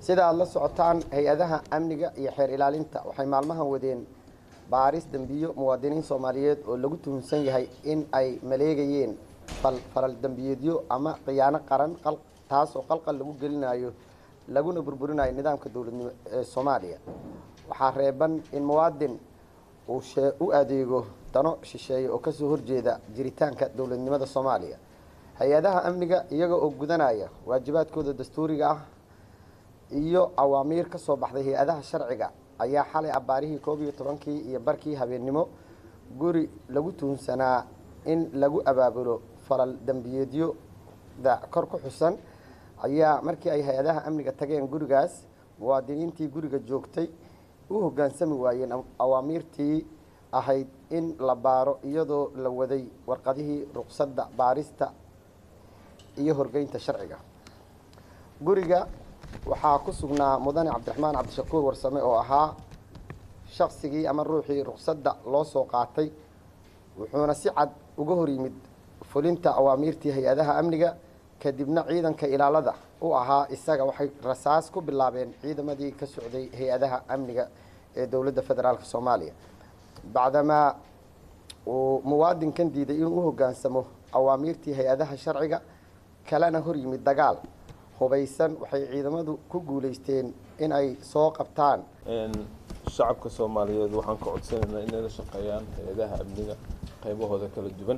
sida aad la socotaan hay-adaha amniga iyo xeer ilaalinta waxay maalmahan wadeen baaris dembiyo muwaadiniin soomaaliyeed oo lagu tuhunsan yahay in ay maleegayeen falal dembiyeedyo ama khiyaano qaran taas oo qalqal lagu gelinayo laguna burburinayo nidaamka dowladnimo ee soomaaliya waxaa reeban in muwaadin uu u adeego dano shisheeye oo kasoo horjeeda jiritaanka dowladnimada soomaaliya hay-adaha amniga iyaga oo gudanaya waajibaadkooda dastuuriga ah iyo awaamiir ka soo baxday hay-adaha sharciga ayaa xalay abbaarihii koob iyo tobankii iyo barkii habeennimo guri lagu tuhunsanaa in lagu abaabulo falal dembiyeedyoda kor ku xusan ayaa markii ay hay-adaha amniga tageen gurigaas muwaadiniintii guriga joogtay u hoggaansami waayeen awaamiirtii ahayd in la baaro iyadoo la waday warqadihii ruqsadda baarista iyo horgeynta sharciga guriga waxaa ku sugnaa mudane cabdiraxmaan cabdishakuur warsame oo ahaa shaqsigii ama ruuxii ruqsadda loo soo qaatay wuxuuna si cad uga hor yimid fulinta awaamiirtii hay-adaha amniga kadibna ciidanka ilaalada u ahaa isaga waxay rasaas ku bilaabeen ciidamadii ka socday hay-adaha amniga ee dowladda federaalk soomaaliya bacdamaa uu muwaadinkan diiday inuu u hoggaansamo awaamiirtii hay-adaha sharciga kalena hor yimid dagaal hubaysan waxay ciidamadu ku guulaysteen in ay soo qabtaan shacabka soomaaliyeed waxaan ka codsanaynaa inay la shaqeeyaan hay-adaha amniga qaybahooda kala duwan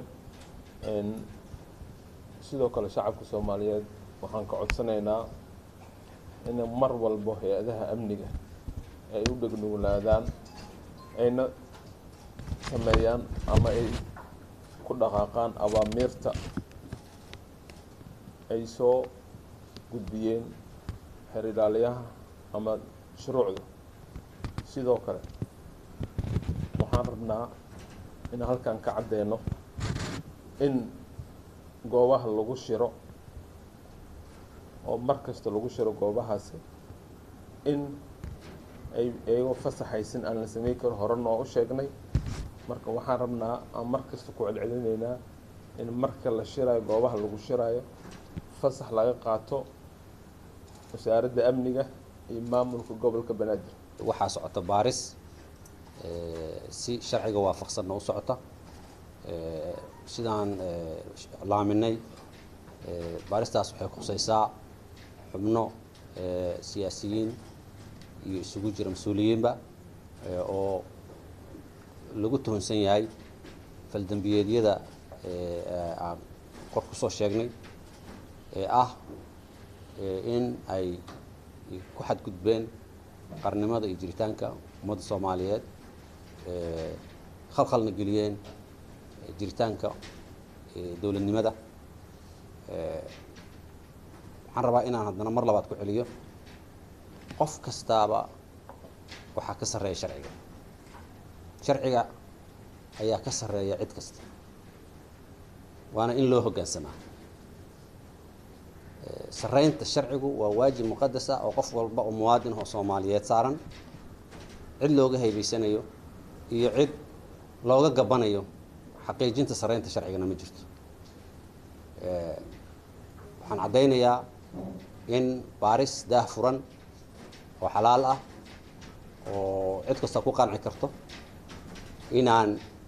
sidoo kale shacabka soomaaliyeed waxaan ka codsanaynaa in mar walbo hay-adaha amniga ay u dhegnuglaadaan ayna sameeyaan ama ay ku dhaqaaqaan awaamiirta ay soo gudbiyeen xeer ilaaliyaha ama shuruucda sidoo kale waxaan rabnaa in halkan ka caddeyno in goobaha lagu shiro oo mar kasta lagu shiro goobahaasi in ay iyagoo fasaxaysin aan la sameyn karin hore noo u sheegnay marka waxaan rabnaa aan mar kasta ku celcelinaynaa in marka la shiraayo goobaha lagu shiraayo fasax laga qaato wasaaradda amniga iyo maamulka gobolka banaadir waxaa socota baaris si sharciga waafaqsanna u socota sidaan laaminay baaristaas waxay khuseysaa xubno siyaasiyiin iyo isugu jira mas-uuliyiinba oo lagu tuhunsan yahay faldembiyeedyada aan kor kusoo sheegnay ee ah in ay ku xadgudbeen qarnimada iyo jiritaanka ummadda soomaaliyeed khalkhalna geliyeen jiritaanka dowladnimada waxaan rabaa inaan haddana mar labaad ku celiyo qof kastaaba waxaa ka sarreeya sharciga sharciga ayaa ka sarreeya cid kasta waana in loo hoggaansamaa sarreynta sharcigu waa waajib muqadas ah oo qof walba oo muwaadin oo soomaaliyeed saaran cid looga haybaysanayo iyo cid looga gabanayo xaqiijinta sarreynta sharcigana ma jirto waxaan caddaynayaa in baaris daah furan oo xalaal ah oo cid kasta ku qanci karto inaan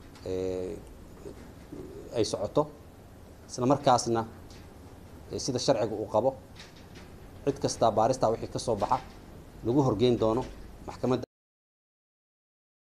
ay socoto isla markaasna sida sharciga uu qabo cid kastaa baaristaa wixii ka soo baxa lagu horgeyn doono maxkamadda